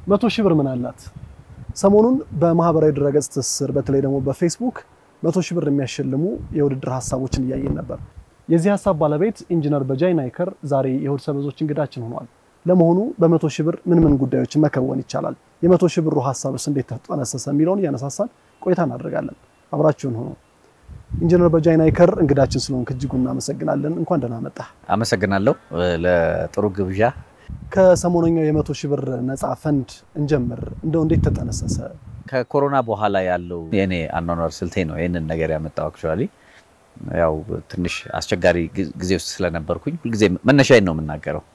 መቶ ሺህ ብር ምን አላት? ሰሞኑን በማህበራዊ ድረገጽ ትስስር በተለይ ደግሞ በፌስቡክ መቶ ሺህ ብር የሚያሸልሙ የውድድር ሀሳቦችን እያየን ነበር። የዚህ ሀሳብ ባለቤት ኢንጂነር በጃይ ናይከር ዛሬ የእሁድ ሰበዞች እንግዳችን ሆኗል። ለመሆኑ በመቶ ሺህ ብር ምን ምን ጉዳዮችን መከወን ይቻላል? የመቶ ሺህ ብሩ ሀሳብስ እንዴት ተጠነሰሰ? የሚለውን እያነሳሳን ቆይታ እናደርጋለን። አብራችሁን ሆኖ ኢንጂነር በጃይ ናይከር እንግዳችን ስለሆንክ እጅጉ እናመሰግናለን። እንኳን ደህና መጣ። አመሰግናለሁ ለጥሩ ግብዣ። ከሰሞነኛው የመቶ ሺህ ብር ነፃ ፈንድ እንጀምር። እንደው እንዴት ተጠነሰሰ? ከኮሮና በኋላ ያለው የኔ አኗኗር ስልቴ ነው ይህንን ነገር ያመጣው። አክቹዋሊ ያው ትንሽ አስቸጋሪ ጊዜ ውስጥ ስለነበርኩኝ ሁልጊዜ መነሻዬን ነው የምናገረው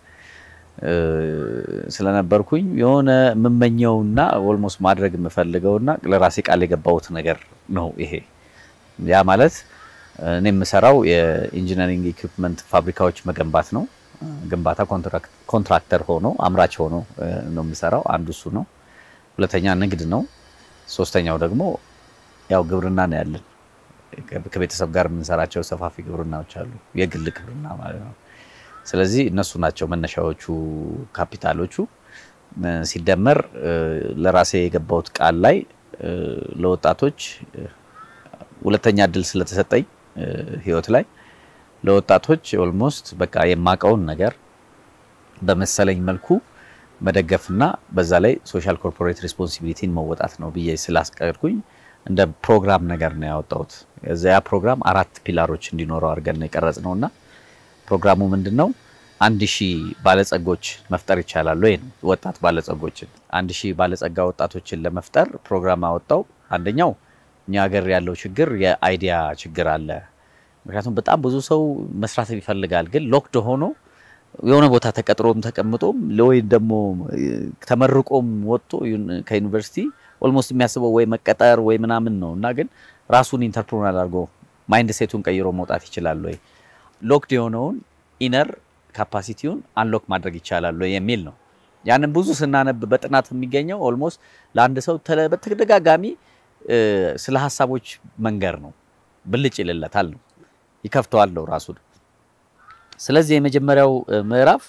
ስለነበርኩኝ የሆነ የምመኘውና ኦልሞስት ማድረግ የምፈልገውና ለራሴ ቃል የገባሁት ነገር ነው ይሄ። ያ ማለት እኔ የምሰራው የኢንጂነሪንግ ኢኩፕመንት ፋብሪካዎች መገንባት ነው። ግንባታ ኮንትራክተር ሆኖ አምራች ሆኖ ነው የምሰራው። አንዱ እሱ ነው። ሁለተኛ ንግድ ነው። ሶስተኛው ደግሞ ያው ግብርና ነው ያለን። ከቤተሰብ ጋር የምንሰራቸው ሰፋፊ ግብርናዎች አሉ፣ የግል ግብርና ማለት ነው። ስለዚህ እነሱ ናቸው መነሻዎቹ ካፒታሎቹ። ሲደመር ለራሴ የገባሁት ቃል ላይ ለወጣቶች ሁለተኛ እድል ስለተሰጠኝ ህይወት ላይ ለወጣቶች ኦልሞስት በቃ የማውቀውን ነገር በመሰለኝ መልኩ መደገፍና በዛ ላይ ሶሻል ኮርፖሬት ሪስፖንሲቢሊቲን መወጣት ነው ብዬ ስላስቀርኩኝ እንደ ፕሮግራም ነገር ነው ያወጣሁት። እዚያ ፕሮግራም አራት ፒላሮች እንዲኖረው አድርገን ነው የቀረጽ ነው እና ፕሮግራሙ ምንድን ነው? አንድ ሺህ ባለጸጎች መፍጠር ይቻላል ወይ ነው። ወጣት ባለጸጎችን አንድ ሺህ ባለጸጋ ወጣቶችን ለመፍጠር ፕሮግራም አወጣው። አንደኛው እኛ ሀገር ያለው ችግር የአይዲያ ችግር አለ። ምክንያቱም በጣም ብዙ ሰው መስራት ይፈልጋል፣ ግን ሎክድ ሆኖ የሆነ ቦታ ተቀጥሮም ተቀምጦም ወይ ደግሞ ተመርቆም ወጥቶ ከዩኒቨርሲቲ ኦልሞስት የሚያስበው ወይ መቀጠር ወይ ምናምን ነው እና ግን ራሱን ኢንተርፕሮናል አድርጎ ማይንድ ሴቱን ቀይሮ መውጣት ይችላል ወይ ሎክድ የሆነውን ኢነር ካፓሲቲውን አንሎክ ማድረግ ይቻላል ወይ የሚል ነው። ያንን ብዙ ስናነብ በጥናት የሚገኘው ኦልሞስት ለአንድ ሰው በተደጋጋሚ ስለ ሀሳቦች መንገር ነው። ብልጭ ይልለታል ነው ይከፍተዋል ነው ራሱ። ስለዚህ የመጀመሪያው ምዕራፍ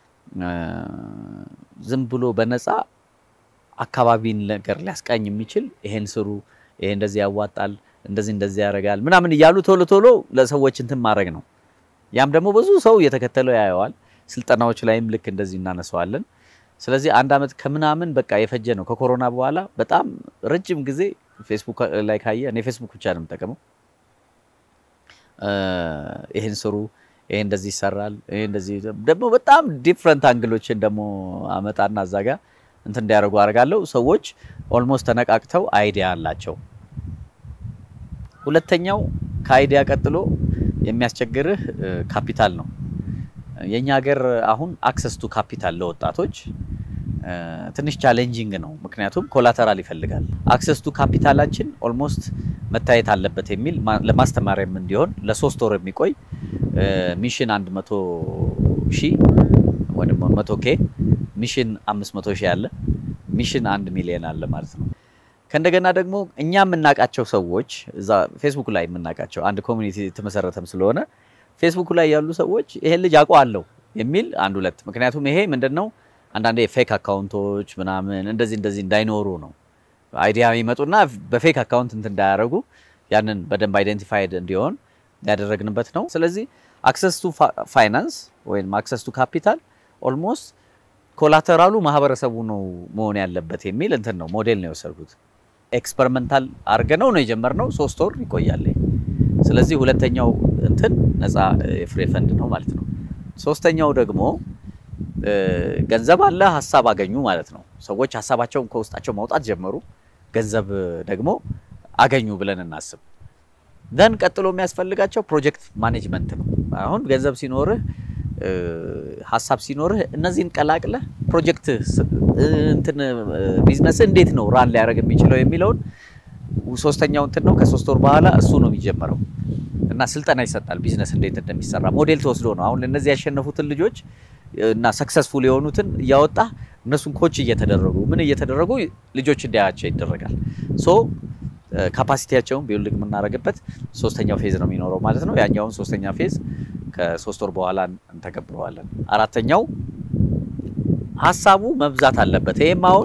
ዝም ብሎ በነፃ አካባቢን ነገር ሊያስቃኝ የሚችል ይሄን ስሩ፣ ይሄ እንደዚህ ያዋጣል፣ እንደዚህ እንደዚህ ያደርጋል ምናምን እያሉ ቶሎ ቶሎ ለሰዎች እንትን ማድረግ ነው። ያም ደግሞ ብዙ ሰው እየተከተለው ያየዋል። ስልጠናዎች ላይም ልክ እንደዚህ እናነሳዋለን። ስለዚህ አንድ ዓመት ከምናምን በቃ የፈጀ ነው። ከኮሮና በኋላ በጣም ረጅም ጊዜ ፌስቡክ ላይ ካየ እኔ ፌስቡክ ብቻ ነው የምጠቀመው። ይህን ስሩ፣ ይሄ እንደዚህ ይሰራል፣ ይሄ እንደዚህ ደግሞ በጣም ዲፍረንት አንግሎችን ደግሞ አመጣና እዛ ጋ እንትን እንዲያደርጉ አደርጋለሁ። ሰዎች ኦልሞስት ተነቃቅተው አይዲያ አላቸው። ሁለተኛው ከአይዲያ ቀጥሎ የሚያስቸግርህ ካፒታል ነው። የኛ ሀገር አሁን አክሰስ ቱ ካፒታል ለወጣቶች ትንሽ ቻሌንጂንግ ነው። ምክንያቱም ኮላተራል ይፈልጋል። አክሰስ ቱ ካፒታላችን ኦልሞስት መታየት አለበት የሚል ለማስተማሪያም እንዲሆን ለሶስት ወር የሚቆይ ሚሽን 100 ሺህ ወይም 100 ኬ ሚሽን 500 ሺህ አለ። ሚሽን አንድ ሚሊዮን አለ ማለት ነው። ከእንደገና ደግሞ እኛ የምናውቃቸው ሰዎች እዛ ፌስቡክ ላይ የምናውቃቸው አንድ ኮሚኒቲ የተመሰረተም ስለሆነ ፌስቡክ ላይ ያሉ ሰዎች ይሄን ልጅ አውቀዋለሁ የሚል አንድ ሁለት። ምክንያቱም ይሄ ምንድን ነው አንዳንዴ የፌክ አካውንቶች ምናምን እንደዚህ እንደዚህ እንዳይኖሩ ነው አይዲያ ይመጡና በፌክ አካውንት እንትን እንዳያደርጉ ያንን በደንብ አይደንቲፋይድ እንዲሆን ያደረግንበት ነው። ስለዚህ አክሰስ ቱ ፋይናንስ ወይም አክሰስ ቱ ካፒታል ኦልሞስት ኮላተራሉ ማህበረሰቡ ነው መሆን ያለበት የሚል እንትን ነው ሞዴል ነው የወሰድኩት። ኤክስፐሪመንታል አድርገነው ነው የጀመርነው። ሶስት ወር ይቆያል። ስለዚህ ሁለተኛው እንትን ነፃ የፍሬ ፈንድ ነው ማለት ነው። ሶስተኛው ደግሞ ገንዘብ አለ፣ ሀሳብ አገኙ ማለት ነው። ሰዎች ሀሳባቸውን ከውስጣቸው ማውጣት ጀመሩ፣ ገንዘብ ደግሞ አገኙ ብለን እናስብ። ደን ቀጥሎ የሚያስፈልጋቸው ፕሮጀክት ማኔጅመንት ነው። አሁን ገንዘብ ሲኖርህ ሀሳብ ሲኖርህ እነዚህን ቀላቅለህ ፕሮጀክት እንትን ቢዝነስ እንዴት ነው ራን ሊያደርግ የሚችለው የሚለውን ሶስተኛው እንትን ነው። ከሶስት ወር በኋላ እሱ ነው የሚጀመረው እና ስልጠና ይሰጣል። ቢዝነስ እንዴት እንደሚሰራ ሞዴል ተወስዶ ነው አሁን እነዚህ ያሸነፉትን ልጆች እና ሰክሰስፉል የሆኑትን እያወጣ እነሱን ኮች እየተደረጉ ምን እየተደረጉ ልጆች እንዲያያቸው ይደረጋል። ሶ ካፓሲቲያቸውን ቢውልድ የምናደርግበት ሶስተኛው ፌዝ ነው የሚኖረው ማለት ነው። ያኛውን ሶስተኛ ፌዝ ከሶስት ወር በኋላ እንተገብረዋለን። አራተኛው ሀሳቡ መብዛት አለበት። ይህም አሁን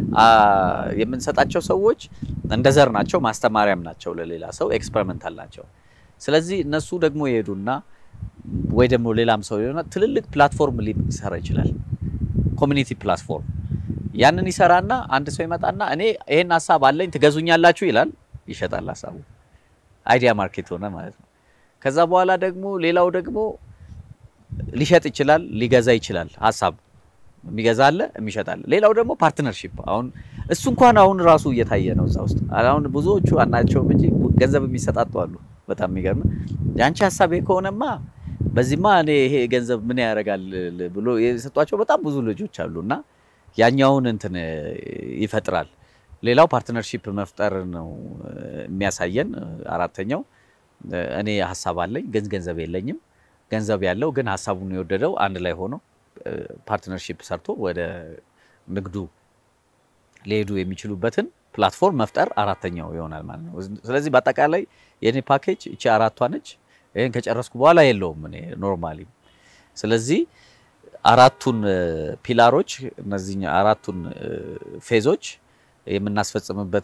የምንሰጣቸው ሰዎች እንደ ዘር ናቸው፣ ማስተማሪያም ናቸው ለሌላ ሰው ኤክስፐሪመንታል ናቸው። ስለዚህ እነሱ ደግሞ ይሄዱና ወይ ደግሞ ሌላም ሰው ሊሆና ትልልቅ ፕላትፎርም ሊሰራ ይችላል። ኮሚኒቲ ፕላትፎርም ያንን ይሰራና አንድ ሰው ይመጣና እኔ ይሄን ሀሳብ አለኝ ትገዙኛላችሁ ይላል፣ ይሸጣል ሀሳቡ። አይዲያ ማርኬት ሆነ ማለት ነው። ከዛ በኋላ ደግሞ ሌላው ደግሞ ሊሸጥ ይችላል፣ ሊገዛ ይችላል። ሀሳብ የሚገዛ አለ፣ የሚሸጥ አለ። ሌላው ደግሞ ፓርትነርሺፕ። አሁን እሱ እንኳን አሁን ራሱ እየታየ ነው እዛ ውስጥ። አሁን ብዙዎቹ አናቸውም እንጂ ገንዘብ የሚሰጣጡ አሉ። በጣም የሚገርም የአንቺ ሀሳብ ይሄ ከሆነማ በዚህማ እኔ ይሄ ገንዘብ ምን ያደርጋል ብሎ የሰጧቸው በጣም ብዙ ልጆች አሉ እና ያኛውን እንትን ይፈጥራል። ሌላው ፓርትነርሺፕ መፍጠር ነው የሚያሳየን። አራተኛው እኔ ሀሳብ አለኝ ግን ገንዘብ የለኝም፣ ገንዘብ ያለው ግን ሀሳቡን የወደደው አንድ ላይ ሆኖ ፓርትነርሺፕ ሰርቶ ወደ ንግዱ ሊሄዱ የሚችሉበትን ፕላትፎርም መፍጠር አራተኛው ይሆናል ማለት ነው። ስለዚህ በአጠቃላይ የእኔ ፓኬጅ እቺ አራቷ ነች። ይህን ከጨረስኩ በኋላ የለውም እኔ ኖርማሊ። ስለዚህ አራቱን ፒላሮች እነዚህ አራቱን ፌዞች የምናስፈጽምበት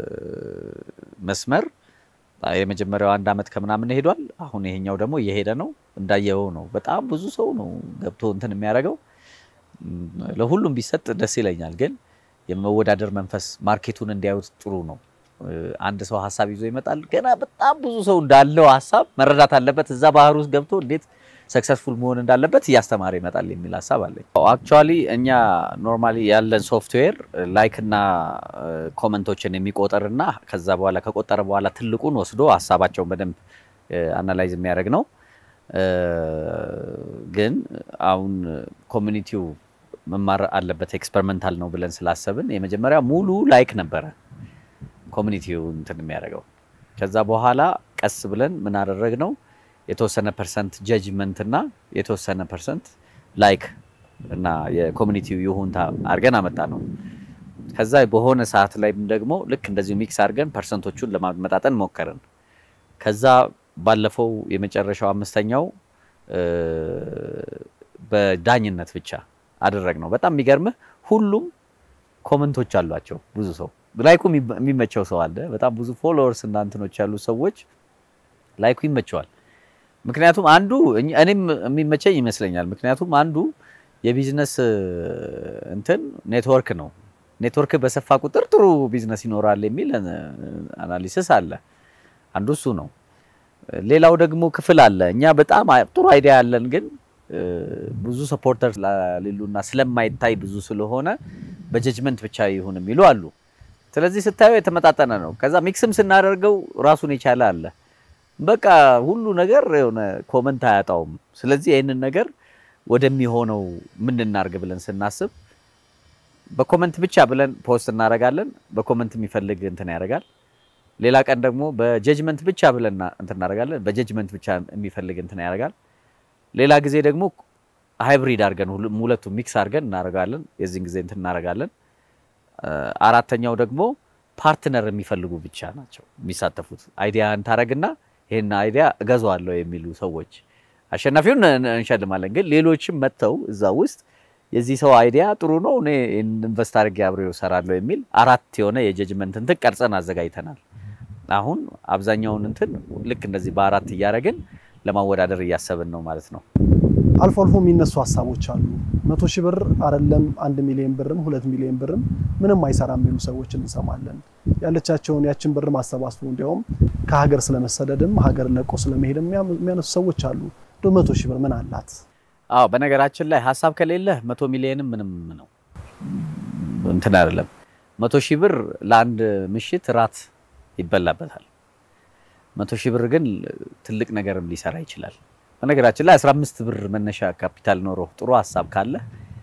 መስመር የመጀመሪያው አንድ አመት ከምናምን ሄዷል። አሁን ይሄኛው ደግሞ እየሄደ ነው። እንዳየው ነው። በጣም ብዙ ሰው ነው ገብቶ እንትን የሚያደርገው። ለሁሉም ቢሰጥ ደስ ይለኛል፣ ግን የመወዳደር መንፈስ ማርኬቱን እንዲያዩት ጥሩ ነው። አንድ ሰው ሀሳብ ይዞ ይመጣል። ገና በጣም ብዙ ሰው እንዳለው ሀሳብ መረዳት አለበት። እዛ ባህር ውስጥ ገብቶ እንዴት ሰክሰስፉል መሆን እንዳለበት እያስተማረ ይመጣል የሚል ሀሳብ አለኝ። አክቹዋሊ እኛ ኖርማሊ ያለን ሶፍትዌር ላይክ እና ኮመንቶችን የሚቆጠርና ከዛ በኋላ ከቆጠረ በኋላ ትልቁን ወስዶ ሀሳባቸውን በደንብ አናላይዝ የሚያደርግ ነው። ግን አሁን ኮሚኒቲው መማር አለበት ኤክስፐሪመንታል ነው ብለን ስላሰብን የመጀመሪያ ሙሉ ላይክ ነበረ ኮሚኒቲው እንትን የሚያደርገው። ከዛ በኋላ ቀስ ብለን ምን አደረግ ነው የተወሰነ ፐርሰንት ጀጅመንት እና የተወሰነ ፐርሰንት ላይክ እና የኮሚኒቲው ይሁንታ አድርገን አመጣ ነው። ከዛ በሆነ ሰዓት ላይም ደግሞ ልክ እንደዚሁ ሚክስ አድርገን ፐርሰንቶቹን ለማመጣጠን ሞከርን። ከዛ ባለፈው የመጨረሻው አምስተኛው በዳኝነት ብቻ አደረግ ነው። በጣም የሚገርምህ ሁሉም ኮመንቶች አሏቸው። ብዙ ሰው ላይኩ የሚመቸው ሰው አለ። በጣም ብዙ ፎሎወርስ እና እንትኖች ያሉ ሰዎች ላይኩ ይመቸዋል። ምክንያቱም አንዱ እኔም የሚመቸኝ ይመስለኛል። ምክንያቱም አንዱ የቢዝነስ እንትን ኔትወርክ ነው። ኔትወርክ በሰፋ ቁጥር ጥሩ ቢዝነስ ይኖራል የሚል አናሊሲስ አለ። አንዱ እሱ ነው። ሌላው ደግሞ ክፍል አለ። እኛ በጣም ጥሩ አይዲያ ያለን ግን ብዙ ሰፖርተር ሌሉና ስለማይታይ ብዙ ስለሆነ በጀጅመንት ብቻ ይሁን የሚሉ አሉ። ስለዚህ ስታየው የተመጣጠነ ነው። ከዛ ሚክስም ስናደርገው ራሱን የቻለ አለ። በቃ ሁሉ ነገር የሆነ ኮመንት አያጣውም። ስለዚህ ይህንን ነገር ወደሚሆነው ምን እናርግ ብለን ስናስብ በኮመንት ብቻ ብለን ፖስት እናደርጋለን። በኮመንት የሚፈልግ እንትን ያደርጋል። ሌላ ቀን ደግሞ በጀጅመንት ብቻ ብለን እንትን እናደርጋለን። በጀጅመንት ብቻ የሚፈልግ እንትን ያደርጋል። ሌላ ጊዜ ደግሞ ሃይብሪድ አድርገን ሁለቱ ሚክስ አድርገን እናደርጋለን። የዚህን ጊዜ እንትን እናደርጋለን። አራተኛው ደግሞ ፓርትነር የሚፈልጉ ብቻ ናቸው የሚሳተፉት። አይዲያ እንታረግና ይሄን አይዲያ እገዛዋለሁ የሚሉ ሰዎች አሸናፊውን እንሸልማለን። ግን ሌሎችም መጥተው እዛ ውስጥ የዚህ ሰው አይዲያ ጥሩ ነው፣ እኔ ኢንቨስት አድርጌ አብሬው እሰራለሁ የሚል አራት የሆነ የጀጅመንት እንትን ቀርጸን አዘጋጅተናል። አሁን አብዛኛውን እንትን ልክ እንደዚህ በአራት እያደረግን ለማወዳደር እያሰብን ነው ማለት ነው። አልፎ አልፎ የሚነሱ ሀሳቦች አሉ። መቶ ሺህ ብር አይደለም አንድ ሚሊዮን ብርም ሁለት ሚሊዮን ብርም ምንም አይሰራም የሚሉ ሰዎችን እንሰማለን። ያለቻቸውን ያችን ብር ማሰባስቡ እንዲያውም ከሀገር ስለመሰደድም ሀገር ለቆ ስለመሄድም የሚያነሱ ሰዎች አሉ። እንደ መቶ ሺህ ብር ምን አላት? አዎ በነገራችን ላይ ሀሳብ ከሌለ መቶ ሚሊዮንም ምንም ነው እንትን አይደለም። መቶ ሺህ ብር ለአንድ ምሽት ራት ይበላበታል። መቶ ሺህ ብር ግን ትልቅ ነገርም ሊሰራ ይችላል። በነገራችን ላይ 15 ብር መነሻ ካፒታል ኖሮ ጥሩ ሀሳብ ካለ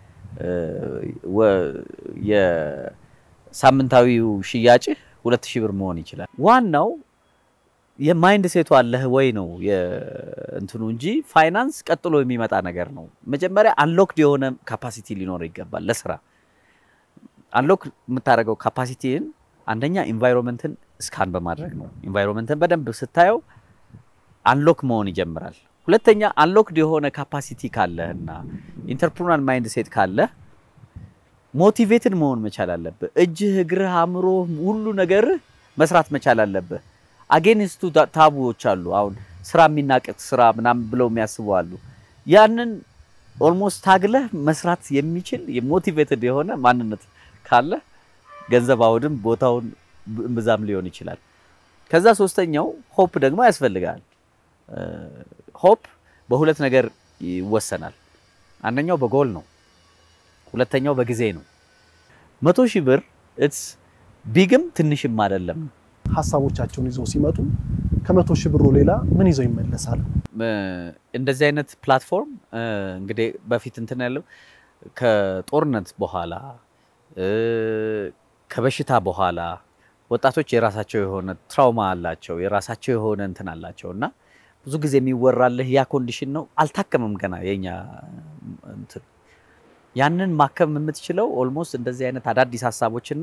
የሳምንታዊው ሽያጭህ ሁለት ሺህ ብር መሆን ይችላል። ዋናው የማይንድ ሴቱ አለህ ወይ ነው እንትኑ እንጂ ፋይናንስ ቀጥሎ የሚመጣ ነገር ነው። መጀመሪያ አንሎክድ የሆነ ካፓሲቲ ሊኖር ይገባል ለስራ። አንሎክ የምታደርገው ካፓሲቲን አንደኛ ኢንቫይሮንመንትን ስካን በማድረግ ነው። ኢንቫይሮንመንትን በደንብ ስታየው አንሎክ መሆን ይጀምራል። ሁለተኛ አንሎክድ የሆነ ካፓሲቲ ካለህ እና ኢንተርፕሩናል ማይንድ ሴት ካለህ ሞቲቬትድ መሆን መቻል አለብህ። እጅህ፣ እግርህ፣ አእምሮ፣ ሁሉ ነገርህ መስራት መቻል አለብህ። አጌንስቱ ታቡዎች አሉ። አሁን ስራ የሚናቅት ስራ ምናምን ብለው የሚያስቡ አሉ። ያንን ኦልሞስት ታግለህ መስራት የሚችል ሞቲቬትድ የሆነ ማንነት ካለ ገንዘብ አውድም ቦታውን ብዛም ሊሆን ይችላል። ከዛ ሶስተኛው ሆፕ ደግሞ ያስፈልጋል። ሆፕ በሁለት ነገር ይወሰናል። አንደኛው በጎል ነው፣ ሁለተኛው በጊዜ ነው። መቶ ሺህ ብር ኢትስ ቢግም ትንሽም አይደለም። ሀሳቦቻቸውን ይዘው ሲመጡ ከመቶ ሺህ ብሩ ሌላ ምን ይዘው ይመለሳሉ? እንደዚህ አይነት ፕላትፎርም እንግዲህ በፊት እንትን ያለው ከጦርነት በኋላ ከበሽታ በኋላ ወጣቶች የራሳቸው የሆነ ትራውማ አላቸው፣ የራሳቸው የሆነ እንትን አላቸው እና ብዙ ጊዜ የሚወራልህ ያ ኮንዲሽን ነው። አልታከምም ገና የኛ እንትን ያንን ማከም የምትችለው ኦልሞስት እንደዚህ አይነት አዳዲስ ሀሳቦችና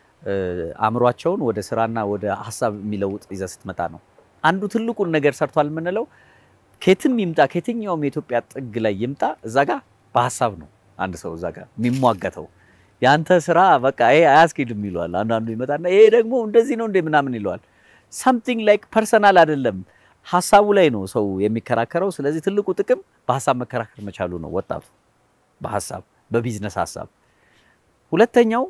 አእምሯቸውን ወደ ስራና ወደ ሀሳብ የሚለውጥ ይዘህ ስትመጣ ነው። አንዱ ትልቁን ነገር ሰርቷል የምንለው ከየትም ይምጣ ከየትኛውም የኢትዮጵያ ጥግ ላይ ይምጣ እዛ ጋ በሀሳብ ነው አንድ ሰው እዛ ጋ የሚሟገተው። የአንተ ስራ በቃ ይሄ አያስኬድም ይለዋል። አንዳንዱ ይመጣና ይሄ ደግሞ እንደዚህ ነው እንደ ምናምን ይለዋል። ሳምቲንግ ላይክ ፐርሰናል አይደለም ሀሳቡ ላይ ነው ሰው የሚከራከረው። ስለዚህ ትልቁ ጥቅም በሀሳብ መከራከር መቻሉ ነው ወጣቱ በሀሳብ በቢዝነስ ሀሳብ። ሁለተኛው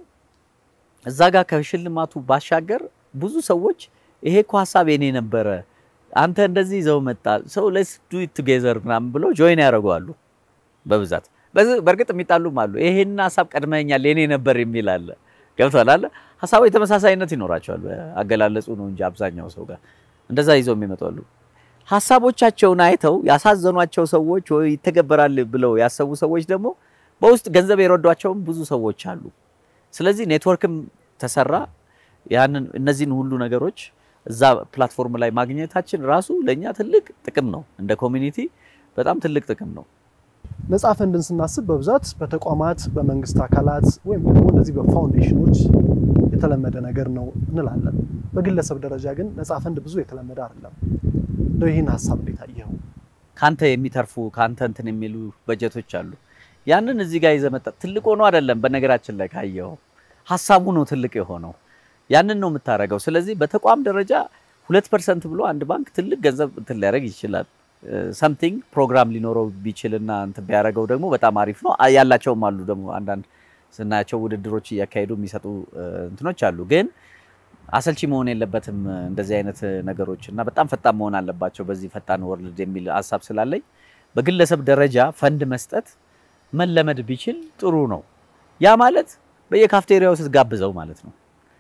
እዛ ጋር ከሽልማቱ ባሻገር ብዙ ሰዎች ይሄ እኮ ሀሳብ የኔ ነበረ፣ አንተ እንደዚህ ይዘው መጣ፣ ሰው ሌትስ ዱ ኢት ቱጌዘር ምናምን ብሎ ጆይን ያደርገዋሉ በብዛት። በእርግጥ የሚጣሉም አሉ። ይሄን ሀሳብ ቀድመኛል የኔ ነበር የሚል አለ። ገብቷል አለ ሀሳቦች ተመሳሳይነት ይኖራቸዋል። አገላለጹ ነው እንጂ አብዛኛው ሰው ጋር እንደዛ ይዘው የሚመጡ አሉ። ሀሳቦቻቸውን አይተው ያሳዘኗቸው ሰዎች ወይ ይተገበራል ብለው ያሰቡ ሰዎች ደግሞ በውስጥ ገንዘብ የረዷቸውም ብዙ ሰዎች አሉ። ስለዚህ ኔትወርክም ተሰራ። ያንን እነዚህን ሁሉ ነገሮች እዛ ፕላትፎርም ላይ ማግኘታችን ራሱ ለእኛ ትልቅ ጥቅም ነው። እንደ ኮሚኒቲ በጣም ትልቅ ጥቅም ነው። ነጻ ፈንድን ስናስብ በብዛት በተቋማት በመንግስት አካላት ወይም ደግሞ እንደዚህ በፋውንዴሽኖች የተለመደ ነገር ነው እንላለን። በግለሰብ ደረጃ ግን ነጻ ፈንድ ብዙ የተለመደ አይደለም። እንደው ይህን ሀሳብ እንዴት አየኸው? ካንተ የሚተርፉ ካንተ እንትን የሚሉ በጀቶች አሉ። ያንን እዚህ ጋር ይዘህ መጣ ትልቅ ሆኖ አይደለም። በነገራችን ላይ ካየኸው ሀሳቡ ነው ትልቅ የሆነው። ያንን ነው የምታደርገው። ስለዚህ በተቋም ደረጃ ሁለት ፐርሰንት ብሎ አንድ ባንክ ትልቅ ገንዘብ እንትን ሊያደርግ ይችላል። ሰምቲንግ ፕሮግራም ሊኖረው ቢችልና እንትን ቢያደርገው ደግሞ በጣም አሪፍ ነው። ያላቸውም አሉ ደግሞ አንዳንድ ስናያቸው ውድድሮች እያካሄዱ የሚሰጡ እንትኖች አሉ። ግን አሰልቺ መሆን የለበትም እንደዚህ አይነት ነገሮች እና በጣም ፈጣን መሆን አለባቸው በዚህ ፈጣን ወርልድ የሚል ሀሳብ ስላለኝ በግለሰብ ደረጃ ፈንድ መስጠት መለመድ ቢችል ጥሩ ነው። ያ ማለት በየካፍቴሪያው ስትጋብዘው ማለት ነው።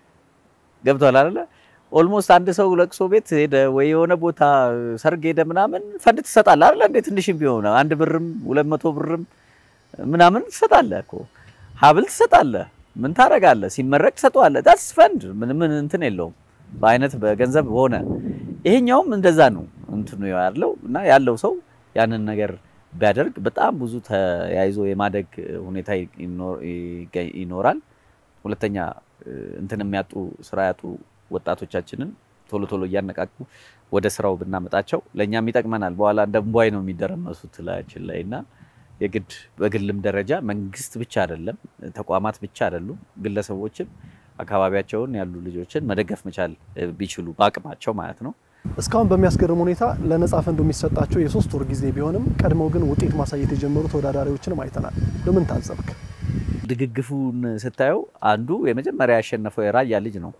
ገብቷል አይደለ? ኦልሞስት አንድ ሰው ለቅሶ ቤት ሄደ ወይ የሆነ ቦታ ሰርግ ሄደ ምናምን ፈንድ ትሰጣለህ አይደለ? እንዴ ትንሽም ቢሆን አንድ ብርም ሁለት መቶ ብርም ምናምን ትሰጣለህ እኮ ሀብል ትሰጣለህ። ምን ታደርጋለህ? ሲመረቅ ትሰጠዋለህ። ዳስ ፈንድ ምን ምን እንትን የለውም በአይነት በገንዘብ ሆነ። ይሄኛውም እንደዛ ነው እንትኑ ያለው እና ያለው ሰው ያንን ነገር ቢያደርግ በጣም ብዙ ተያይዞ የማደግ ሁኔታ ይኖራል። ሁለተኛ እንትን የሚያጡ ስራ ያጡ ወጣቶቻችንን ቶሎ ቶሎ እያነቃቁ ወደ ስራው ብናመጣቸው ለእኛም ይጠቅመናል። በኋላ እንደ እምቧይ ነው የሚደረመሱት ላያችን ላይ እና የግድ በግልም ደረጃ መንግስት ብቻ አይደለም፣ ተቋማት ብቻ አይደሉም፣ ግለሰቦችም አካባቢያቸውን ያሉ ልጆችን መደገፍ መቻል ቢችሉ በአቅማቸው ማለት ነው። እስካሁን በሚያስገርም ሁኔታ ለነጻ ፈንዱ የሚሰጣቸው የሶስት ወር ጊዜ ቢሆንም ቀድመው ግን ውጤት ማሳየት የጀመሩ ተወዳዳሪዎችንም አይተናል። ለምን ታዘብክ? ድግግፉን ስታየው አንዱ የመጀመሪያ ያሸነፈው የራያ ልጅ ነው።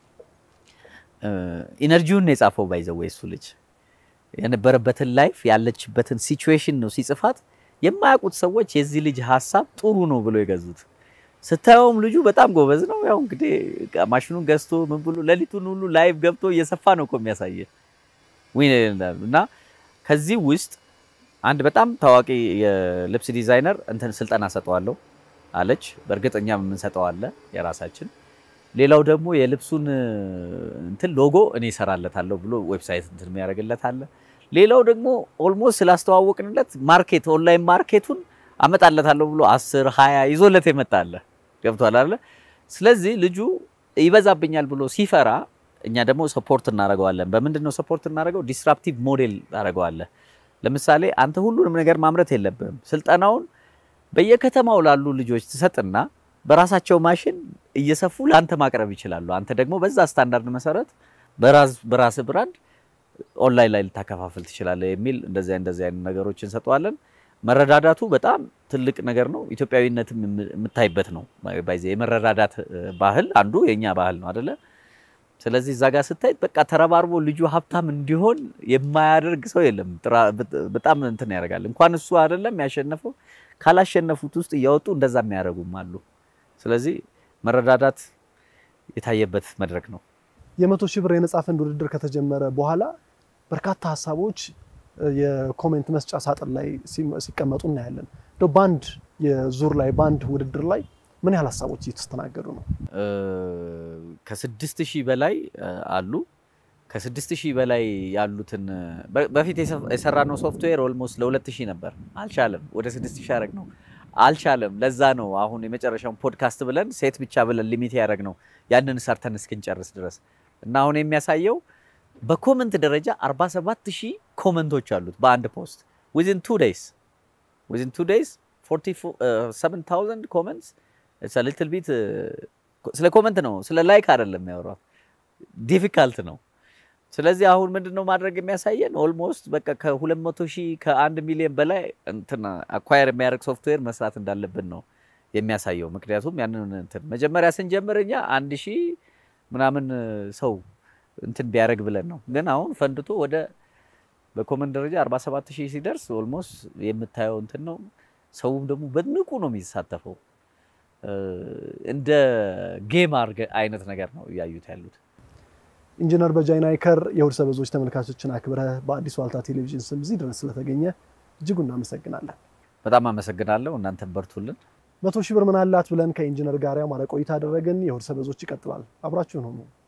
ኢነርጂውን የጻፈው ባይዘው እሱ ልጅ የነበረበትን ላይፍ ያለችበትን ሲቹዌሽን ነው ሲጽፋት የማያውቁት ሰዎች የዚህ ልጅ ሀሳብ ጥሩ ነው ብሎ የገዙት። ስታየውም ልጁ በጣም ጎበዝ ነው። ያው እንግዲህ ማሽኑን ገዝቶ ምን ብሎ ሌሊቱን ሁሉ ላይቭ ገብቶ እየሰፋ ነው እኮ የሚያሳየ እና ከዚህ ውስጥ አንድ በጣም ታዋቂ የልብስ ዲዛይነር እንትን ስልጠና ሰጠዋለሁ አለች። በእርግጥ እኛም የምንሰጠው አለ የራሳችን። ሌላው ደግሞ የልብሱን እንትን ሎጎ እኔ እሰራለታለሁ ብሎ ዌብሳይት እንትን የሚያደርግለት አለ። ሌላው ደግሞ ኦልሞስት ስላስተዋወቅንለት ማርኬት ኦንላይን ማርኬቱን አመጣለታለሁ ብሎ አስር ሀያ ይዞለት የመጣለ ገብቷል አለ። ስለዚህ ልጁ ይበዛብኛል ብሎ ሲፈራ እኛ ደግሞ ሰፖርት እናደርገዋለን። በምንድን ነው ሰፖርት እናደርገው? ዲስራፕቲቭ ሞዴል ታደርገዋለህ። ለምሳሌ አንተ ሁሉንም ነገር ማምረት የለብህም። ስልጠናውን በየከተማው ላሉ ልጆች ትሰጥና በራሳቸው ማሽን እየሰፉ ለአንተ ማቅረብ ይችላሉ። አንተ ደግሞ በዛ ስታንዳርድ መሰረት በራስ ብራንድ ኦንላይን ላይ ልታከፋፍል ትችላለህ የሚል እንደዚህ እንደዚህ አይነት ነገሮች እንሰጠዋለን። መረዳዳቱ በጣም ትልቅ ነገር ነው። ኢትዮጵያዊነትም የምታይበት ነው። ባይዜ የመረዳዳት ባህል አንዱ የኛ ባህል ነው አደለ? ስለዚህ እዛ ጋር ስታይ በቃ ተረባርቦ ልጁ ሀብታም እንዲሆን የማያደርግ ሰው የለም። በጣም እንትን ያደርጋል። እንኳን እሱ አይደለም ያሸነፈው ካላሸነፉት ውስጥ እያወጡ እንደዛ የሚያደርጉም አሉ። ስለዚህ መረዳዳት የታየበት መድረክ ነው። የመቶ ሺህ ብር የነጻ ፈንድ ውድድር ከተጀመረ በኋላ በርካታ ሀሳቦች የኮሜንት መስጫ ሳጥን ላይ ሲቀመጡ እናያለን። እንደው በአንድ የዙር ላይ በአንድ ውድድር ላይ ምን ያህል ሀሳቦች እየተስተናገዱ ነው? ከስድስት ሺህ በላይ አሉ። ከስድስት ሺህ በላይ ያሉትን በፊት የሰራነው ሶፍትዌር ኦልሞስት ለሁለት ሺህ ነበር። አልቻለም። ወደ ስድስት ሺህ ያደረግ ነው አልቻለም። ለዛ ነው አሁን የመጨረሻውን ፖድካስት ብለን ሴት ብቻ ብለን ሊሚት ያደረግ ነው ያንን ሰርተን እስክንጨርስ ድረስ እና አሁን የሚያሳየው በኮመንት ደረጃ 47 ሺህ ኮመንቶች አሉት በአንድ ፖስት ዊዝን ቱ ዴይስ ዊዝን ቱ ዴይስ 47000 ኮመንትስ ኢትስ ሊትል ቢት ስለ ኮመንት ነው ስለ ላይክ አይደለም ያወራው ዲፊካልት ነው ስለዚህ አሁን ምንድነው ማድረግ የሚያሳየን ኦልሞስት በቃ ከ200 ሺህ ከአንድ ሚሊዮን በላይ እንትን አኳየር የሚያደርግ ሶፍትዌር መስራት እንዳለብን ነው የሚያሳየው ምክንያቱም ያንን እንትን መጀመሪያ ስንጀምር እኛ አንድ ሺህ ምናምን ሰው እንትን ቢያደርግ ብለን ነው ግን አሁን ፈንድቶ ወደ በኮመንት ደረጃ 47 ሺህ ሲደርስ ኦልሞስት የምታየው እንትን ነው ሰውም ደግሞ በንቁ ነው የሚሳተፈው እንደ ጌም አርገ አይነት ነገር ነው እያዩት ያሉት ኢንጂነር በጃይ ናይከር የእሁድ ሰበዞች ተመልካቾችን አክብረህ በአዲስ ዋልታ ቴሌቪዥን ስም እዚህ ድረስ ስለተገኘ እጅጉ እናመሰግናለን። በጣም አመሰግናለሁ። እናንተን በርቱልን። መቶ ሺህ ብር ምን አላት ብለን ከኢንጂነር ጋር ያማረ ቆይታ አደረግን። የእሁድ ሰበዞች ይቀጥላል። አብራችሁን ሆኑ።